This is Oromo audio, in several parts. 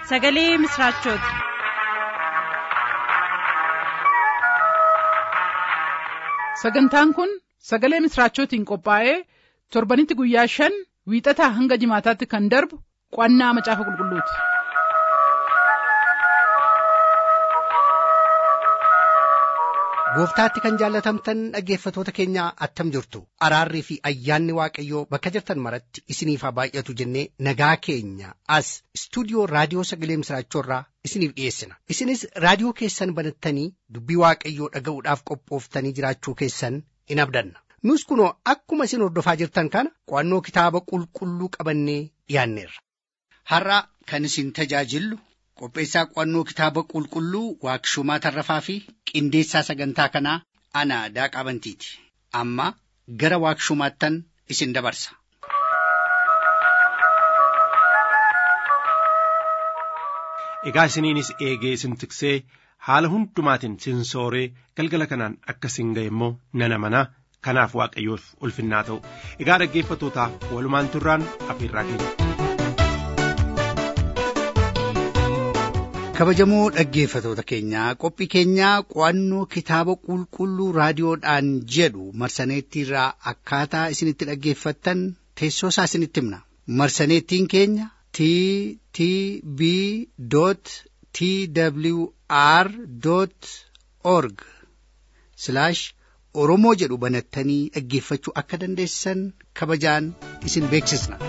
sagalee misiraachooti. sagantaan kun sagalee misiraachootiin qophaa'ee torbanitti guyyaa shan wiixataa hanga jimaataatti kan darbu qo'annaa macaafa qulqulluuti. gooftaatti kan jaallatamtan dhaggeeffatoota keenya attam jirtu araarrii fi ayyaanni waaqayyoo bakka jirtan maratti isiniif haa baay'atu jennee nagaa keenya as istuudiyoo raadiyoo sagalee misiraachoorraa isiniif dhiyeessina isinis raadiyoo keessan banattanii dubbii waaqayyoo dhaga'uudhaaf qophooftanii jiraachuu keessan in abdanna nus kunoo akkuma isin hordofaa jirtan kana qo'annoo kitaaba qulqulluu qabannee dhiyaanneerra. har'a kan isin tajaajillu qopheessaa qo'annoo kitaaba qulqulluu waaqshumaa tarrafaa fi qindeessaa sagantaa kanaa ana daaqaa bantiiti amma gara waaqshumaattan isin dabarsa. Egaa isiniinis eegee isin tiksee haala hundumaatiin sin sooree galgala kanaan akka isin ga'e immoo nan amanaa kanaaf waaqayyoof ulfinnaa ta'u egaa dhaggeeffatootaaf walumaan turraan afeerraa keenya. kabajamoo dhaggeeffatoota keenyaa qophii keenyaa qo'annoo kitaaba qulqulluu raadiyoodhaan jedhu marsaneettiirraa akkaataa isinitti dhaggeeffattan teessoo isaa isinitti himna marsaneettiin keenya t t b t w r org oromoo jedhu banattanii dhaggeeffachuu akka dandeessan kabajaan isin beeksisna.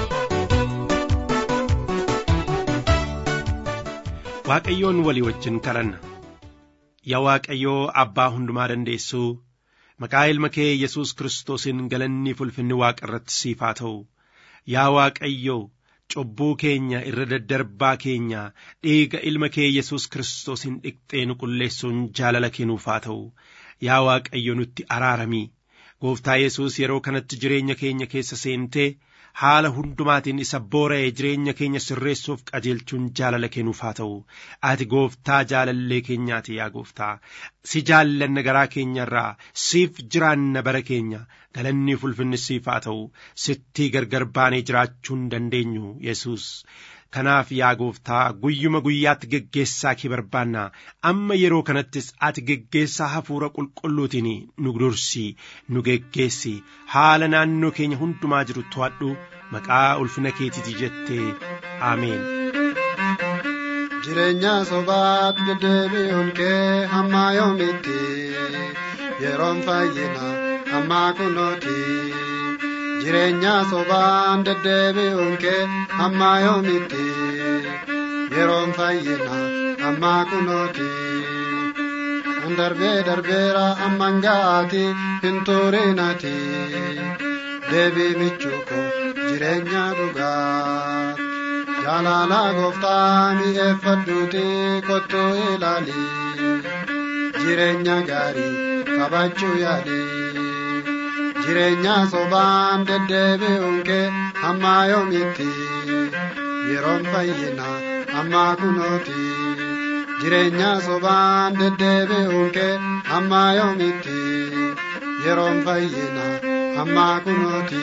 Waaqayyoon walii wajjin kadhanna yaa Waaqayyoo abbaa hundumaa dandeessuu maqaa ilma kee Yesuus Kiristoosiin galanni ulfinni waaqa irratti siif haa ta'u yaa Waaqayyoo cubbuu keenya irra daddarbaa keenya dhiiga ilma kee Yesuus Kiristoosiin dhiqxee nu qulleessuun jaalala kennuuf haa ta'u yaa Waaqayyo nutti araaramii gooftaa Yesuus yeroo kanatti jireenya keenya keessa seentee haala hundumaatiin isa boora'ee jireenya keenya sirreessuuf qajeelchuun jaalala kennuuf haa ta'u ati gooftaa jaalallee keenyaati yaa gooftaa si jaallanna garaa keenya irraa siif jiraanna bara keenya galanni ulfinni siif haa ta'u sitti gargar baanee jiraachuu hin dandeenyu yesus kanaaf yaa gooftaa guyyuma guyyaatti geggeessaa kee barbaanna amma yeroo kanattis ati geggeessaa hafuura qulqulluutiin nu dursi nu geggeessi haala naannoo keenya hundumaa jiru to'adhu maqaa ulfina keetiiti jettee ameen. jireenya sobaatti deddeebi'uun kee hamma yoomitti yeroon fayyina hamma kunooti. jireenya sobaan deddeebi'uun kee hamma yoomitti yeroon fayyina hamma kunooti an darbee darbeera amman ga'aati hin turinati deebii michuuko jireenya dhugaa jaalala gooftaa mi'eeffadhuuti kottu ilaali jireenya gaarii qabachuu yaali. jireenya sobaan deddeebi'uun kee hamma yoomitti yeroon fayyina hamma kunooti jireenya sobaan deddeebi'uun kee hamma yoomitti yeroon fayyina hamma kunooti.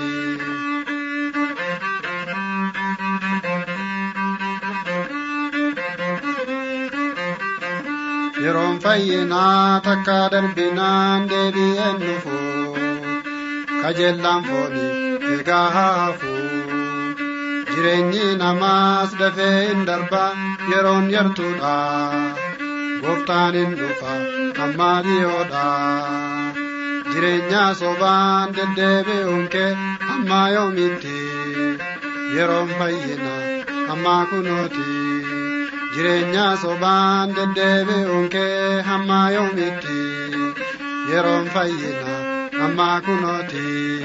yeroon fayyinaa takka darbinaan deebi'een dhufu. kajeellaan foonii egaa haafu jireenyi namaas dafee hin darba yeroon yartuudha gooftaan hin dhufa amma dhiyoodha jireenya sobaan deddeebi'uun kee amma yoomitti yeroon fayyina amma kunooti jireenya sobaan deddeebi'uun kee amma yoomitti yeroon fayyina. amma kunooti.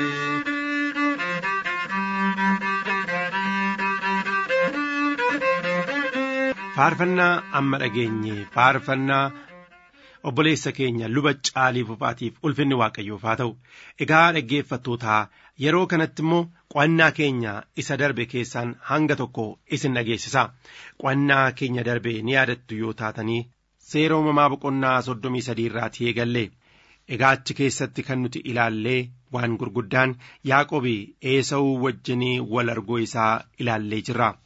Faarfannaa amma dhageenye faarfannaa obboleessa keenya luba caalii fufaatiif ulfinni waaqayyoof haa ta'u egaa dhaggeeffattootaa yeroo kanatti immoo qo'annaa keenya isa darbe keessaan hanga tokko isin dhageessisa qo'annaa keenya darbe ni yaadattu yoo taatanii seera uumamaa boqonnaa soddomii sadii irraatii eegalle. Egaa achi keessatti kan nuti ilaallee waan gurguddaan Yaaqobi Eesawuu wajjinii wal arguu isaa ilaallee jirra.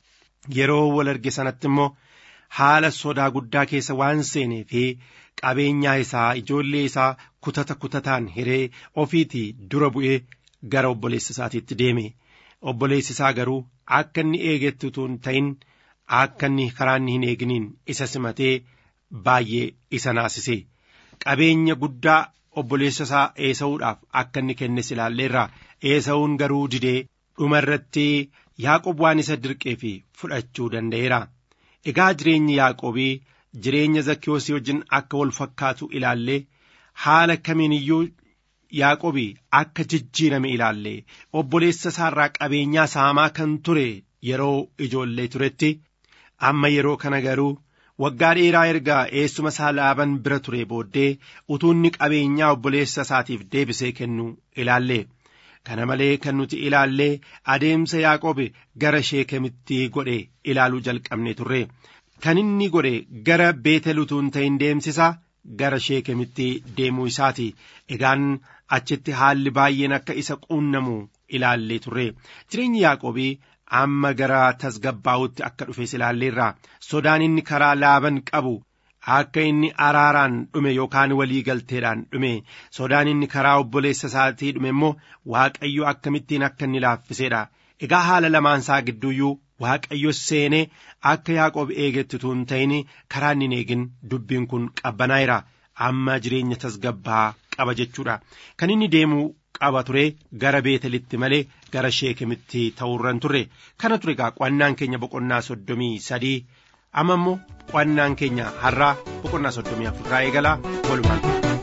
yeroo wal arge sanatti immoo haala sodaa guddaa keessa waan seenee fi qabeenyaa isaa ijoollee isaa kutata kutataan hiree ofiitii dura bu'ee gara obboleessa isaatiitti deeme obboleessi isaa garuu akka inni eegetti utuu hin ta'in akka inni karaa inni hin eeginiin isa simatee baay'ee isa naasise qabeenya guddaa obboleessa isaa eesa'uudhaaf akka inni kennes ilaalleerra eesa'uun garuu didee dhuma irratti yaaqob waan isa dirqee fi fudhachuu danda'eera egaa jireenyi yaaqobii jireenya zakkiyoosii wajjin akka wal fakkaatu ilaallee haala kamiin iyyuu yaaqobii akka jijjiirame ilaallee obboleessa isaarraa qabeenyaa saamaa kan ture yeroo ijoollee turetti amma yeroo kana garuu waggaa dheeraa erga eessuma isaa laaban bira ture booddee utuunni qabeenyaa obboleessa isaatiif deebisee kennu ilaallee kana malee kan nuti ilaallee adeemsa yaaqobe gara sheekemitti godhe ilaaluu jalqabne turre kan inni godhe gara beetel utuu hin ta'in deemsisa gara sheekemitti deemuu isaati egaan achitti haalli baay'een akka isa quunnamu ilaallee turre jireenyi yaaqobii amma gara tasgabbaa'utti akka dhufes ilaalleerra sodaan inni karaa laaban qabu akka inni araaraan dhume yookaan walii galteedhaan dhume sodaan inni karaa obboleessa isaatii dhume immoo waaqayyo akkamittiin akka inni laaffiseedha egaa haala lamaansaa gidduuyyuu waaqayyo seenee akka yaaqoob eegetti utuu hin ta'in karaa inni hin eegin dubbiin kun qabbanaa'eera amma jireenya tasgabbaa qaba jechuudha kan inni deemuu qaba ture gara beetelitti malee gara sheekemitti ta'uurran turre kana ture egaa qo'annaan keenya boqonnaa soddomii sadii amma immoo qo'annaan keenya har'aa boqonnaa soddomii afurraa eegalaa walumaan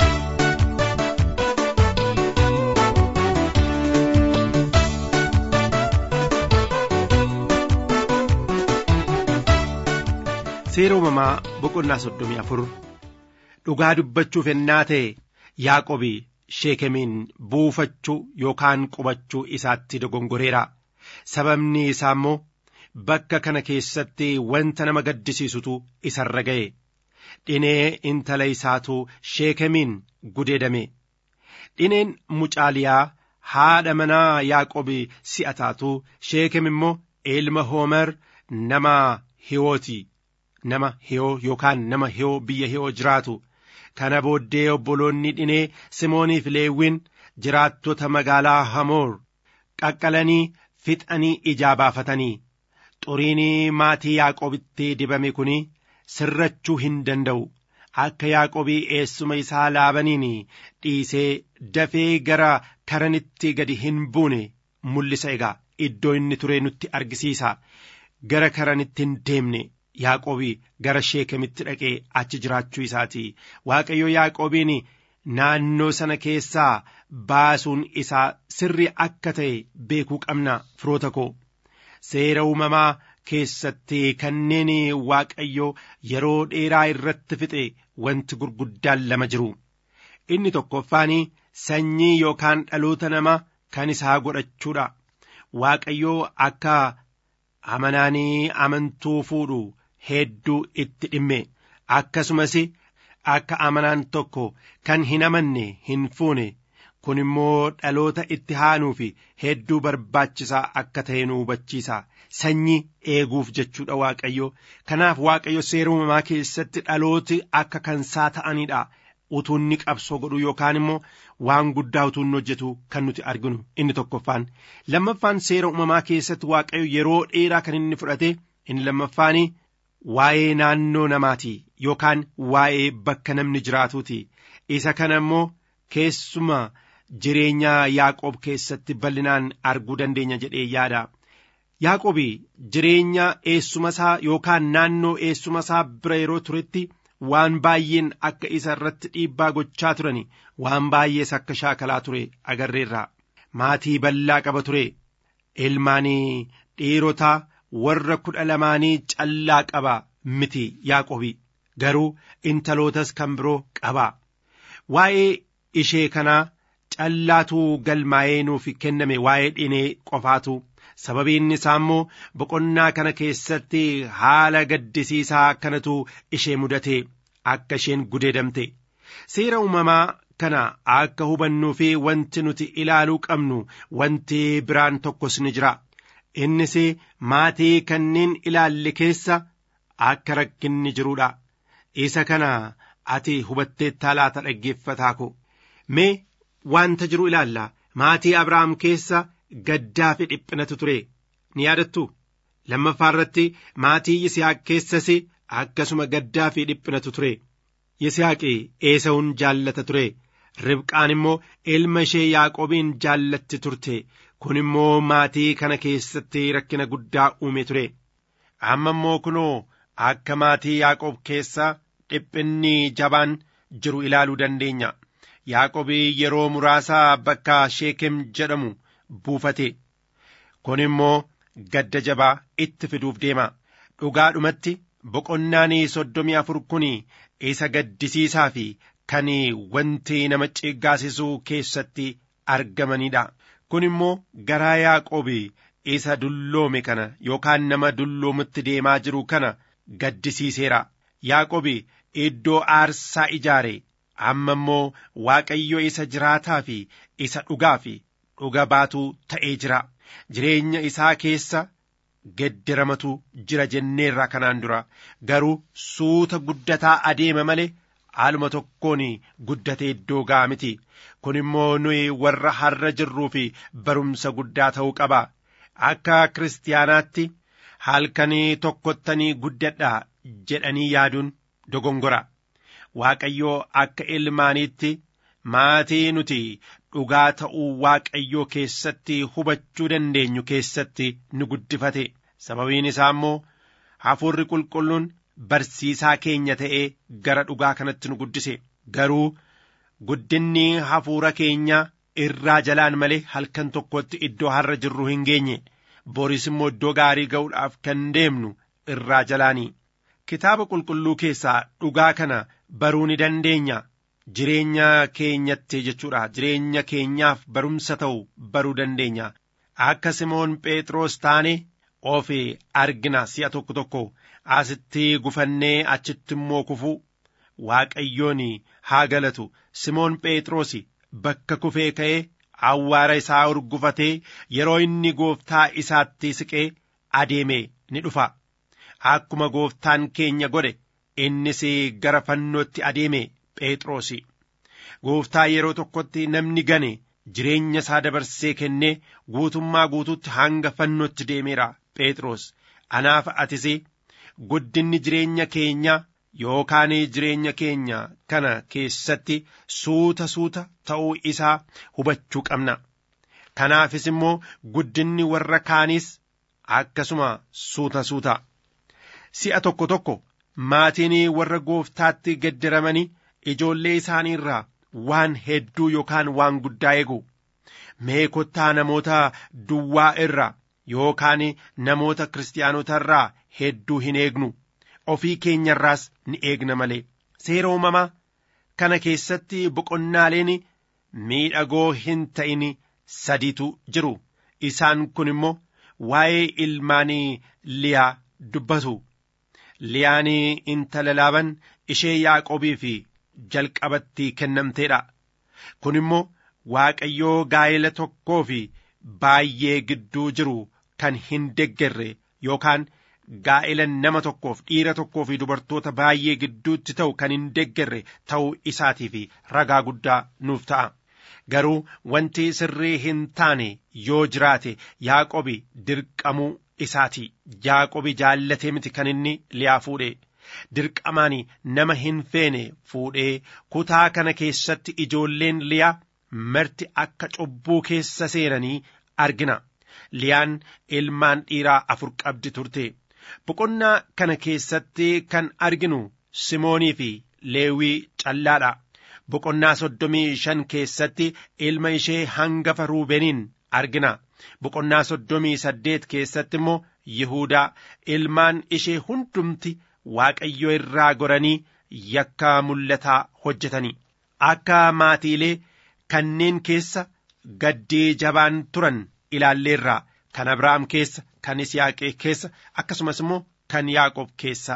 seera uumamaa boqonnaa soddomii afur dhugaa dubbachuuf ennaa ta'e yaaqobii sheekemiin buufachuu yookaan qubachuu isaatti dogongoreera sababni isaa immoo bakka kana keessatti wanta nama gaddisiisutu isarra ga'e dhinee intala isaatu sheekemiin gudeedame dhineen mucaaliyaa haadha manaa yaaqobii si'a taatu sheekem immoo ilma hoomer nama hiwooti nama hiyoo yookaan nama hiyoo biyya hiyoo jiraatu kana booddee obboloonni dhinee simooniif leewwin jiraattota magaalaa hamoor qaqqalanii fixanii ijaa baafatanii xuriinii maatii yaaqobitti dibame kun sirrachuu hin danda'u akka yaaqobii eessuma isaa laabaniin dhiisee dafee gara karanitti gadi hin buune mul'isa egaa iddoo inni ture nutti argisiisa gara karanitti hin deemne yaaqobii gara sheekemitti dhaqee achi jiraachuu isaati waaqayyo yaaqobiin naannoo sana keessaa baasuun isaa sirri akka ta'e beekuu qabna firoota koo seera uumamaa keessatti kanneen waaqayyo yeroo dheeraa irratti fixe wanti gurguddaan lama jiru inni tokkoffaan sanyii yookaan dhaloota nama kan isaa godhachuudha waaqayyo akka amanaanii amantuu fuudhu hedduu itti dhimme akkasumas akka amanaan tokko kan hin amanne hin fuune kun immoo dhaloota itti aanuuf hedduu barbaachisaa akka ta'e nu hubachiisa sanyii eeguuf jechuudha waaqayyo kanaaf waaqayyo seera uumamaa keessatti dhalooti akka kansaa ta'anidha utuu inni qabsoo godhu yookaan immoo waan guddaa utuu inni hojjetu kan nuti arginu inni tokkoffaan lammaffaan seera uumamaa keessatti waaqayyo yeroo dheeraa kan inni fudhate inni lammaffaan waa'ee naannoo namaati yookaan waa'ee bakka namni jiraatuuti isa kana immoo keessuma jireenya yaaqoob keessatti bal'inaan arguu dandeenya jedhee yaada yaaqoobi jireenya eessuma isaa yookaan naannoo eessuma isaa bira yeroo turetti waan baay'een akka isa irratti dhiibbaa gochaa turani waan baay'ees akka shaakalaa ture agarreerra maatii bal'aa qaba ture ilmaanii dhiirotaa warra kudha lamaanii callaa qaba miti yaaqobi garuu intalootas kan biroo qaba waa'ee ishee kanaa callaatu galmaa'ee nuuf kenname waa'ee dhinee qofaatu sababiin isaa immoo boqonnaa kana keessatti haala gaddisiisaa kanatu ishee mudate akka isheen gudeedamte seera uumamaa kana akka hubannuu fi wanti nuti ilaaluu qabnu wanti biraan tokkos ni jira innis maatii kanneen ilaalle keessa akka rakkinni jiruudha isa kana ati hubatteettaa laata dhaggeeffataa ko mee wanta jiru ilaalla maatii abrahaam keessa gaddaa fi dhiphinatu ture ni yaadattu lammaffaa irratti maatii yisihaaq keessas akkasuma gaddaa fi dhiphinatu ture yisihaaqi eesawun jaallata ture ribqaan immoo ilma ishee yaaqobiin jaallatti turte kun immoo maatii kana keessatti rakkina guddaa uume ture amma immoo kunoo akka maatii yaaqob keessa dhiphinni jabaan jiru ilaaluu dandeenya yaaqobii yeroo muraasaa bakka sheekem jedhamu buufate kun immoo gadda jabaa itti fiduuf deema dhugaadhumatti boqonnaan soddomii afur kun isa gaddisiisaa fi kan wanti nama ciggaasisuu keessatti argamanidha kun immoo garaa yaaqobii isa dulloome kana yookaan nama dulloomutti deemaa jiru kana gaddisiiseera yaaqobii iddoo aarsaa ijaare amma immoo waaqayyo isa jiraataa fi isa dhugaa fi dhuga baatuu ta'ee jira jireenya isaa keessa gedderamatu jira jenneerra kanaan dura garuu suuta guddataa adeema malee haaluma tokkoon guddatee iddoo ga'a miti kun immoo nuyi warra har'a jirruu fi barumsa guddaa ta'uu qaba akka kiristaanaatti halkanii tokkottanii guddadha jedhanii yaaduun dogongora waaqayyoo akka ilmaaniitti maatii nuti dhugaa ta'uu waaqayyoo keessatti hubachuu dandeenyu keessatti nu guddifate sababiin isaa immoo hafuurri qulqulluun barsiisaa keenya ta'ee gara dhugaa kanatti nu guddise garuu guddinni hafuura keenya irraa jalaan malee halkan tokkotti iddoo har'a jirru hin geenye boris immoo iddoo gaarii ga'uudhaaf kan deemnu irraa jalaanii kitaaba qulqulluu keessaa dhugaa kana baruu ni dandeenya jireenya keenyatti jechuudha jireenya keenyaaf barumsa ta'u baruu dandeenya akka simoon phexros taane of argina si'a tokko tokko asitti gufannee achitti immoo kufuu waaqayyoon haa galatu simoon phexros bakka kufee ka'ee awwaara isaa urgufatee yeroo inni gooftaa isaatti siqee adeeme ni dhufa akkuma gooftaan keenya godhe innis gara fannootti adeeme phexrosi gooftaa yeroo tokkotti namni gane jireenya isaa dabarsee kennee guutummaa guutuutti hanga fannootti deemeera phexros anaaf atis guddinni jireenya keenya yookaan jireenya keenya kana keessatti suuta suuta ta'uu isaa hubachuu qabna kanaafis immoo guddinni warra kaaniis akkasuma suuta suuta si'a tokko tokko maatiin warra gooftaatti gedderamanii ijoollee isaanii irraa waan hedduu yookaan waan guddaa eegu mee kottaa namoota duwwaa irraa yookaan namoota kiristaanota irraa hedduu hin eegnu ofii keenya irraas ni eegna malee seera uumamaa kana keessatti boqonnaaleen miidhagoo hin ta'in sadiitu jiru isaan kun immoo waa'ee ilmaanii liyaa dubbatu liyaan intala laaban ishee yaaqobii fi jalqabatti kennamteedha kun immoo waaqayyoo gaa'ela tokkoo fi baay'ee gidduu jiru kan hin deggerre yookaan gaa'ela nama tokkoof dhiira tokkoo fi dubartoota baay'ee gidduutti ta'u kan hin deggerre ta'uu isaatii fi ragaa guddaa nuuf ta'a garuu wanti sirrii hin taane yoo jiraate yaaqobi dirqamuu isaati yaaqobi jaallatee miti kan inni liyaa fuudhe dirqamaan nama hin feene fuudhee kutaa kana keessatti ijoolleen liyaa marti akka cubbuu keessa seenanii argina liyaan ilmaan dhiiraa afur qabdi turte boqonnaa kana keessatti kan arginu simoonii fi leewwii callaadha boqonnaa soddomii shan keessatti ilma ishee hangafa ruubeniin argina boqonnaa soddomii saddeet keessatti immoo yihuudaa ilmaan ishee hundumti waaqayyo irraa goranii yakka mul'ataa hojjetanii akka maatiilee kanneen keessa gaddii jabaan turan ilaalleerraa kan abrahaam keessa kan yisihaaq keessa akkasumas immoo kan yaaqob keessa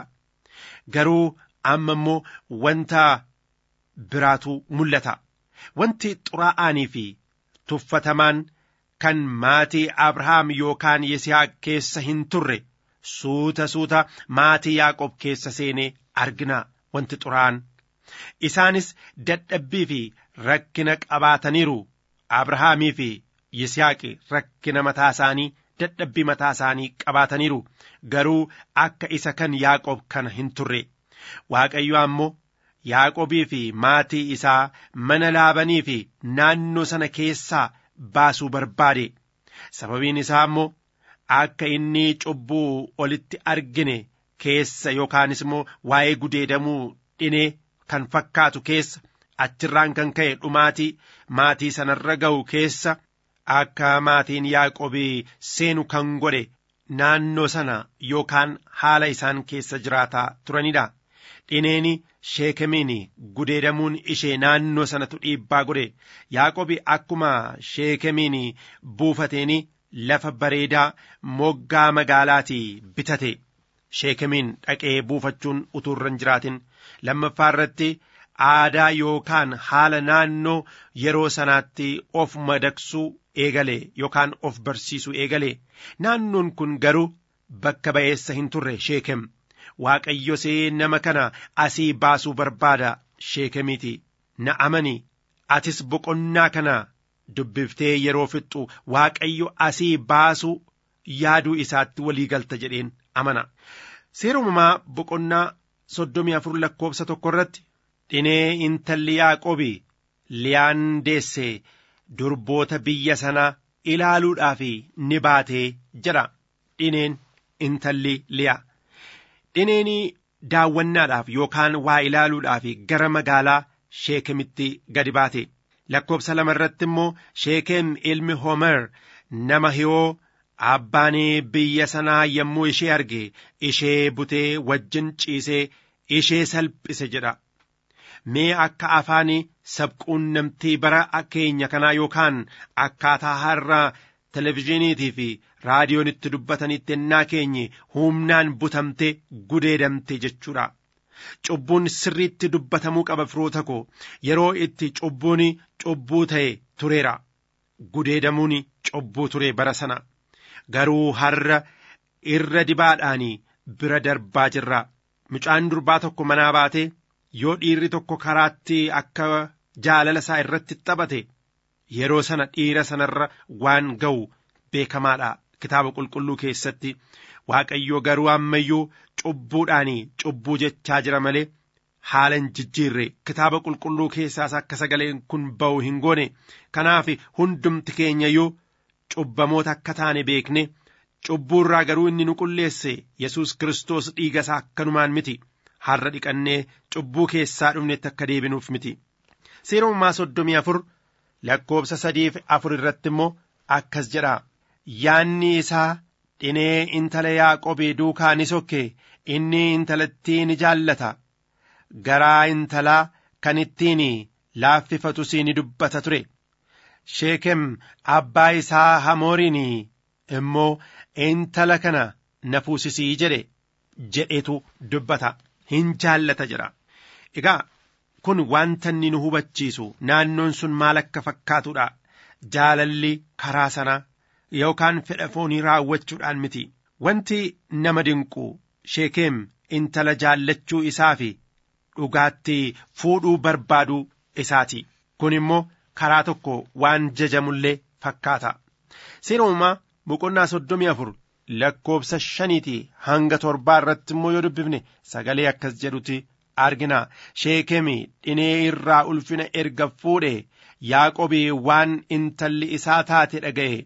garuu amma immoo wanta biraatu mul'ata wanti xuraa'aanii fi tuffatamaan kan maatii Abrahaam yookaan Yisihaaq keessa hin turre suuta suuta maatii Yaaqob keessa seenee argina wanti xuraan. Isaanis dadhabbii fi rakkina qabaataniiru. Abrahaamii fi Yisihaaqi rakkina mataa isaanii dadhabbii mataa isaanii qabaataniiru. Garuu akka isa kan Yaaqob kana hin turre. Waaqayyo ammoo Yaaqobii fi maatii isaa mana laabanii fi naannoo sana keessaa baasuu barbaade. Sababiin isaa immoo akka inni cubbuu olitti argine keessa yookaanis immoo waa'ee gudeedamuu dhinee kan fakkaatu keessa achirraan kan ka'e dhumaatii maatii sanarra ga'u keessa akka maatiin Yaaqobii seenu kan godhe naannoo sana yookaan haala isaan keessa jiraataa turanidha. Dhineeni sheekemiin gudeedamuun ishee naannoo sanatu dhiibbaa godhe Yaaqobi akkuma sheekemiin buufateeni lafa bareedaa moggaa magaalaatii bitate sheekemiin dhaqee buufachuun utuu irra hin jiraatin lammaffaa irratti aadaa yookaan haala naannoo yeroo sanaatti of madaksuu eegale yookaan of barsiisuu eegale naannoon kun garuu bakka ba'eessa hin turre sheekem. Waaqayyos nama kana asii baasuu barbaada sheekemiiti na amani atis boqonnaa kana dubbiftee yeroo fixxu waaqayyo asii baasuu yaaduu isaatti walii galta jedheen amana. Seera uumamaa boqonnaa soddomii afur lakkoofsa tokko irratti dhinee intalli Yaaqobi liyaan deesse durboota biyya sanaa ilaaluudhaaf ni baatee jedha dhineen intalli liyaa. Dhineen daawwannaadhaaf yookaan waa ilaaluudhaaf gara magaalaa sheekemitti gadi baate lakkoofsa lama irratti immoo sheekem ilmi homer nama hiyoo abbaan biyya sanaa yommuu ishee arge ishee butee wajjin ciisee ishee salphise jedha. Mee akka afaan sabquunnamtii bara keenya kanaa yookaan akkaataa har'a televizyiiniitii fi raadiyoonitti dubbatanitti ennaa keenye humnaan butamte gudeedamte jechuudha. Cubbuun sirriitti dubbatamuu qaba firoota koo yeroo itti cubbuun cubbuu ta'e tureera. Gudeedamuun cubbuu ture bara sana. Garuu har'a irra dibaadhaan bira darbaa jirra. Mucaan durbaa tokko manaa baatee yoo dhiirri tokko karaatti akka jaalala isaa irratti taphate yeroo sana dhiira sanarra waan ga'u beekamaadha. Kitaaba qulqulluu keessatti Waaqayyo garuu ammayyuu cubbuudhaan cubbuu jechaa jira malee haala hin jijjiirre kitaaba qulqulluu keessaas akka sagaleen kun ba'u hin goone kanaaf hundumti keenyayyuu cubbamoota akka taane beekne cubbuurraa garuu inni nu qulleesse yesus Kiristoos dhiiga isaa akkanumaan miti har'a dhiqannee cubbuu keessaa dhumnetti akka deebinuuf miti. Seera uumamaa soddomii afur lakkoofsa sadiif afur irratti immoo akkas jedha. Yaanni isaa dhinee intala Yaaqobii duukaa ni sokke inni intalattii ni jaallata. Garaa intalaa kan ittiin laaffifatus ni dubbata ture. Sheekem abbaa isaa Hamooriin immoo intala kana na fuusisii jedhe jedhetu dubbata. Hin jaallata jedha. Egaa kun wanta inni nu hubachiisu naannoon sun maal akka fakkaatudha. Jaalalli karaa sanaa. yookaan fedha foonii raawwachuudhaan miti wanti nama dinqu sheekeem intala jaallachuu isaa fi dhugaatti fuudhuu barbaaduu isaati kun immoo karaa tokko waan jajamullee fakkaata seera uumamaa boqonnaa soddomii afur lakkoofsa shaniiti hanga torbaa irratti immoo yoo dubbifne sagalee akkas jedhuti argina sheekemi dhinee irraa ulfina erga fuudhe yaaqobii waan intalli isaa taate dhaga'e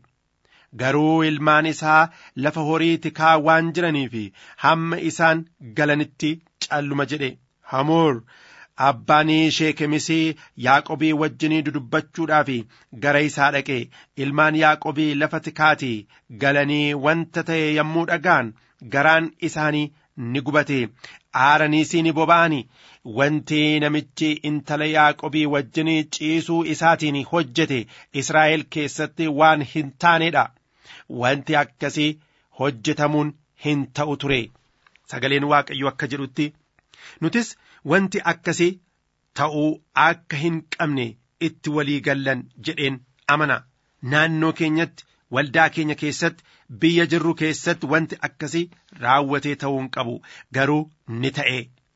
garuu ilmaan isaa lafa horii tikaa waan jiraniif hamma isaan galanitti calluma jedhe hamoor abbaan sheekemis yaaqobii wajjinii dudubbachuudhaaf gara isaa dhaqe ilmaan yaaqobii lafa tikaatii galanii wanta ta'e yommuu dhagaan garaan isaanii ni gubate aaraniis ni boba'ani wanti namichi intala yaaqobii wajjinii ciisuu isaatiin hojjete israa'el keessatti waan hin taanedha wanti akkasii hojjetamuun hin ta'u ture sagaleen waaqayyo akka jedhutti nutis wanti akkasii ta'uu akka hin qabne itti walii gallan jedheen amana naannoo keenyatti waldaa keenya keessatti biyya jirru keessatti wanti akkasii raawwatee ta'uu hin qabu garuu ni ta'e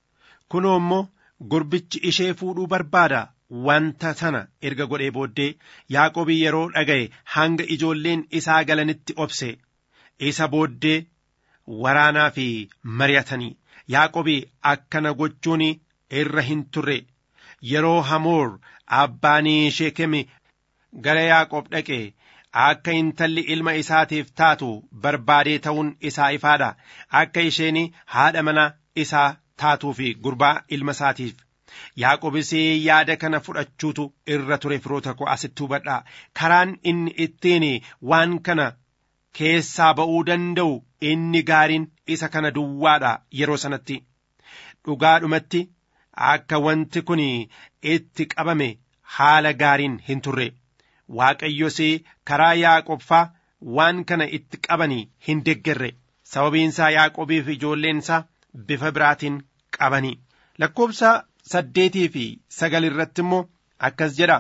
kunoo immoo gurbichi ishee fuudhuu barbaada wanta sana erga godhee booddee yaaqobii yeroo dhaga'e hanga ijoolleen isaa galanitti obse isa booddee waraanaa fi mari'atanii yaaqobii akkana gochuun irra hin turre yeroo hamoor abbaanii sheekemi gara yaaqoob dhaqe akka intalli ilma isaatiif taatu barbaadee ta'uun isaa ifaadha akka isheen haadha mana isaa taatuu fi gurbaa ilma isaatiif yaaqobis yaada kana fudhachuutu irra ture firoota koo asitti hubadhaa karaan inni ittiin waan kana keessaa ba'uu danda'u inni gaariin isa kana duwwaadha yeroo sanatti dhugaadhumatti akka wanti kun itti qabame haala gaariin hin turre waaqayyos karaa yaaqobbaa waan kana itti qabanii hin deggerre sababiinsaa yaaqobiif ijoolleensaa bifa biraatiin qabanii lakkoobsa saddeetii fi sagal irratti immoo akkas jedha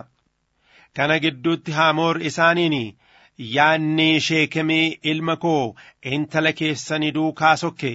kana gidduutti haamoor isaaniin yaanni sheekemii ilma koo intala keessanii duukaa sokke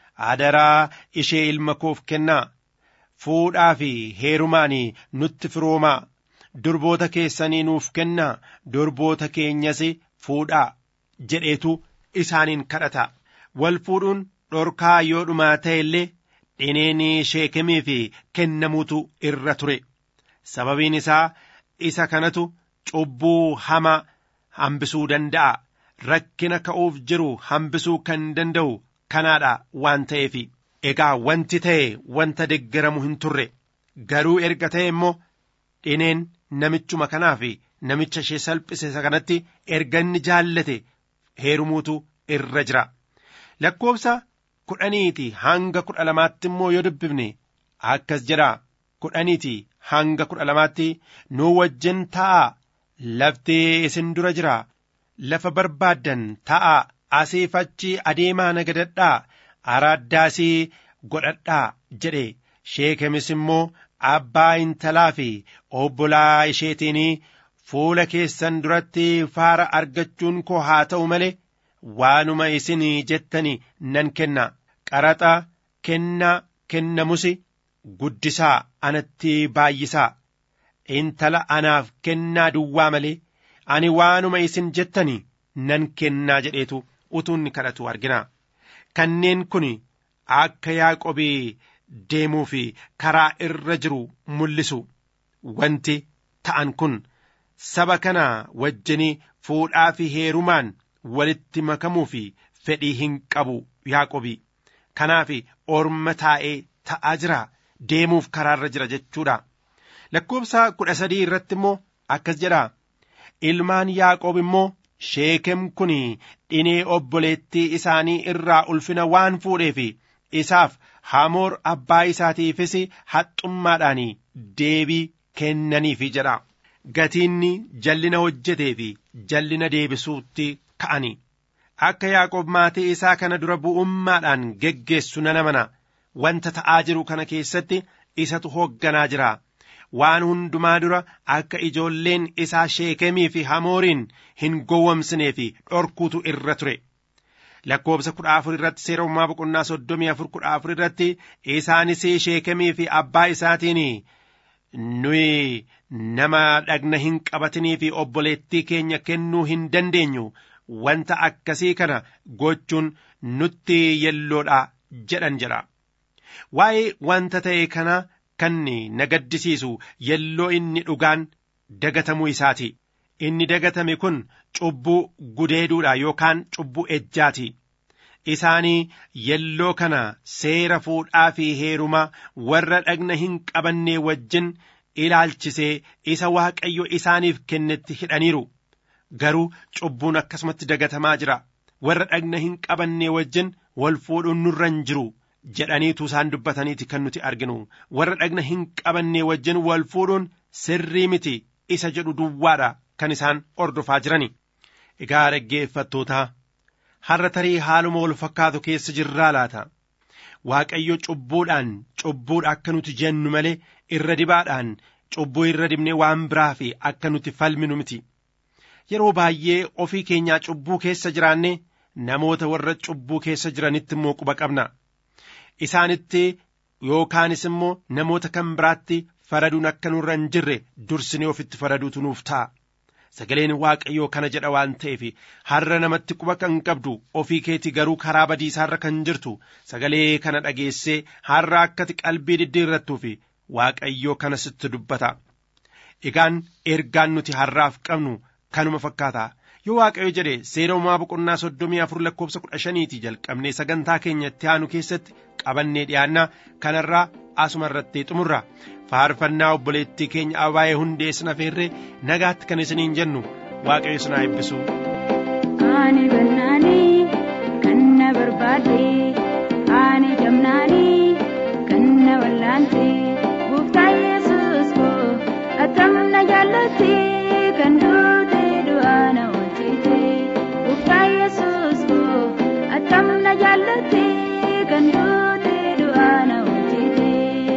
adaraa ishee ilma koof kennaa fuudhaa fi heerumaan nutti firoomaa durboota keessanii nuuf kennaa durboota keenyas fuudhaa jedheetu isaaniin kadhata wal fuudhuun dhorkaa yoo dhumaa ta'e illee dhineen sheekemiif kennamuutu irra ture sababiin isaa isa kanatu cubbuu hamaa hambisuu danda'a rakkina ka'uuf jiru hambisuu kan danda'u kanaadha waan ta'eef egaa wanti ta'e wanta deggaramu hin turre garuu erga ta'e immoo dhineen namichuma kanaaf namicha ishee salphise kanatti erga inni jaallate heerumuutu irra jira lakkoobsa kudhaniiti hanga kudha lamaatti immoo yoo dubbifne akkas jedha kudhaniiti hanga kudha lamaatti nuu wajjin taa'aa lafti isin dura jira lafa barbaaddan taa'aa asiif achi adeemaa nagadadhaa araaddaasii godhadhaa jedhe sheekemis immoo abbaa intalaa fi obbolaa isheetiin fuula keessan duratti faara argachuun koo haa ta'u malee waanuma isin jettani nan kenna qaraxa kennaa kennamus guddisaa anatti baay'isaa intala anaaf kennaa duwwaa malee ani waanuma isin jettani nan kennaa jedheetu utuu inni kadhatu argina kanneen kun akka yaaqobii deemuu fi karaa irra jiru mul'isu wanti ta'an kun saba kana wajjinii fuudhaa fi heerumaan walitti makamuu fi fedhii hin qabu yaaqobii kanaaf orma taa'ee ta'aa jira deemuuf karaarra jira jechuudha lakkoobsa kudha sadii irratti immoo akkas jedha ilmaan yaaqoob immoo sheekem kun dhinee obboleettii isaanii irraa ulfina waan fuudheef isaaf hamoor abbaa isaatiifis haxxummaadhaan deebii kennaniifi jedha gatiinni jallina hojjetee fi jallina deebisuutti ka'ani akka yaaqoob maatii isaa kana dura bu'ummaadhaan geggeessu nan amana wanta ta'aa jiru kana keessatti isatu hoogganaa jira waan hundumaa dura akka ijoolleen isaa sheekemii fi hamooriin hin gowwomsinee fi dhorkuutu irra ture lakkoobsa kudha afur irratti seera uumaa boqonnaa soddomii afur kudha afur irratti isaanis sheekemii fi abbaa isaatiin nuyi nama dhagna hin qabatinii fi obboleettii keenya kennuu hin dandeenyu wanta akkasii kana gochuun nutti yelloodha jedhan jedha waa'ee wanta ta'e kana kan na gaddisiisu yelloo inni dhugaan dagatamuu isaati inni dagatame kun cubbuu gudeeduudha yookaan cubbuu ejjaati isaanii yelloo kana seera fuudhaa fi heerumaa warra dhagna hin qabannee wajjin ilaalchisee isa waaqayyo isaaniif kennetti hidhaniiru garuu cubbuun akkasumatti dagatamaa jira warra dhagna hin qabannee wajjin wal fuudhuun nurra hin jiru jedhaniitu isaan dubbataniiti kan nuti arginu warra dhagna hin qabannee wajjin wal fuudhuun sirrii miti isa jedhu duwwaadha kan isaan ordofaa jirani egaa dhaggeeffattootaa har'a tarii haaluma wal fakkaatu keessa jirraa laata waaqayyo cubbuudhaan cubbuudha akka nuti jennu malee irra dibaadhaan cubbuu irra dibnee waan biraa fi akka nuti falminu miti yeroo baay'ee ofii keenyaa cubbuu keessa jiraanne namoota warra cubbuu keessa jiranitti immoo quba qabna isaanitti yookaanis immoo namoota kan biraatti faraduun akka nurra hin jirre dursinee ofitti faraduutu nuuf ta'a sagaleen waaqayyoo kana jedha waan ta'eef har'a namatti quba kan qabdu ofii keetii garuu karaa badiisaarra kan jirtu sagalee kana dhageessee har'a akkati qalbii diddiirrattuu fi waaqayyoo kana sitti dubbata egaan ergaan nuti har'aaf qabnu kanuma fakkaata yoo waaqayyo jedhe seera uumaa boqonnaa soddomii afur lakkoofsa kudha shaniiti jalqabnee sagantaa keenya itti aanu keessatti qabannee dhiyaanna kanarraa asuma irratti xumurra faarfannaa obboleettii keenya abaayee hundee isin afeerree nagaatti kan isiniin jennu waaqayyo isin haa eebbisu. Ani bannaanii kan na barbaade ani jamnaanii kan na wallaante gooftaa yesus koo attam na jaallate kan duute du'aa na oolchite gooftaa yesus koo attam na jaallate kan duute du'aa na oolchite.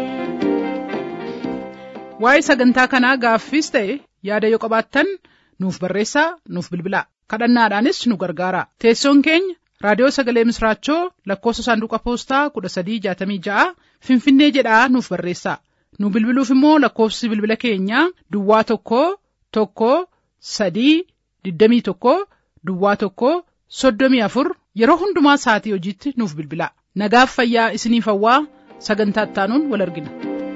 Waa'ee sagantaa kanaa gaaffiis ta'e yaada yoo qabaattan nuuf barreessaa nuuf bilbilaa kadhannaadhaanis nu gargaara teessoon keenya raadiyoo sagalee misraachoo lakkoofsa saanduqa poostaa kudha sadii jaatamii ja'a finfinnee jedhaa nuuf barreessaa nu bilbiluuf immoo lakkoofsi bilbila keenyaa duwwaa tokko tokko sadii digdamii tokko duwwaa tokko soddomii afur yeroo hundumaa sa'atii hojiitti nuuf bilbilaa nagaaf fayyaa isiniif hawwaa sagantaa ittaanuun wal argina.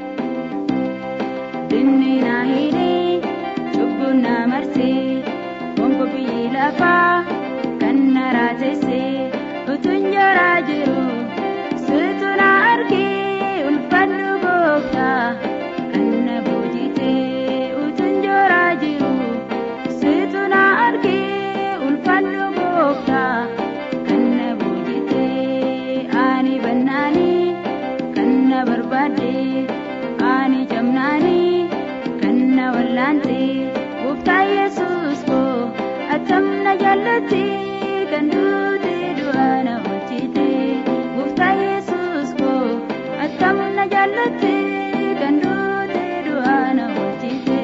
Dinni na hidhee cubbuun na marsee bonko biyyi lafaa kan na raasessee utuun jaraa jiru situ na argee ulfannu gooftaa kan na boojitee utuun jaraa jiru situ na argee ulfannu gooftaa kan na boojitee ani bannaanii kan na barbaadee ani jamnaanii. na wallaante gooftaa yesus koo attam na jaallate kan duute du'aa na oolchite gooftaa yesus koo attam na jaallate kan duute du'aa na oolchite.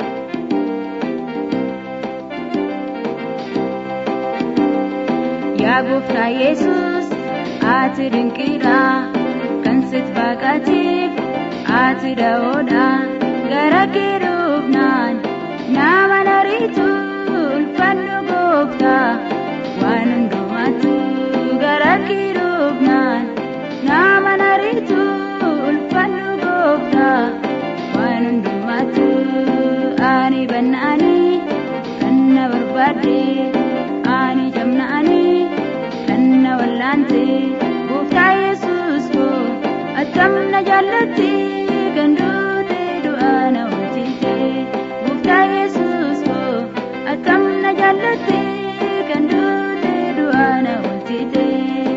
Yaa gooftaa yesus ati dinqiidha kan sit baqateef ati da'oodha. gara keerufnaan nama nariitu ulfannu gooftaa waan hundumaatu gara keerufnaan nama nariitu ulfannu gooftaa waan hundumaatu ani bannaanii kan na barbaadde ani jamnaanii kan na wallaante gooftaa yesus koo attam na jaallatte kan duute du'aa na oolchite gooftaa yesus koo attam na jaallatte kan duute du'aa na oolchite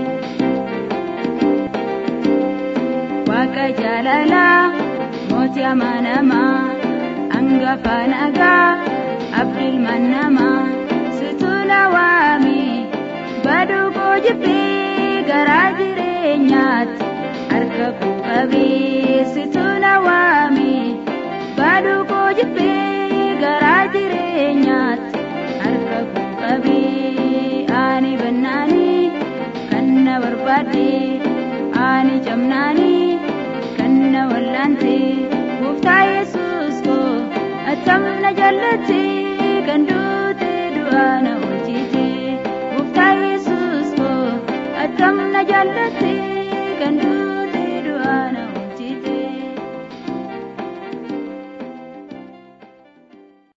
waaqa jaalalaa mootii amanamaa hangafa nagaa abdilmaan namaa situ na waame baduu koo jibbee garaa jireenyaatti harka koo qabee situ na waame baduu koo jibbee garaa jireenyaatti harka koo qabee ani bannaanii kan na barbaadde ani jamnaanii kan na wallaante gooftaa yesus koo attam na jaallatte kan duute du'aa na oolchite gooftaa yesus koo attam na jaallatte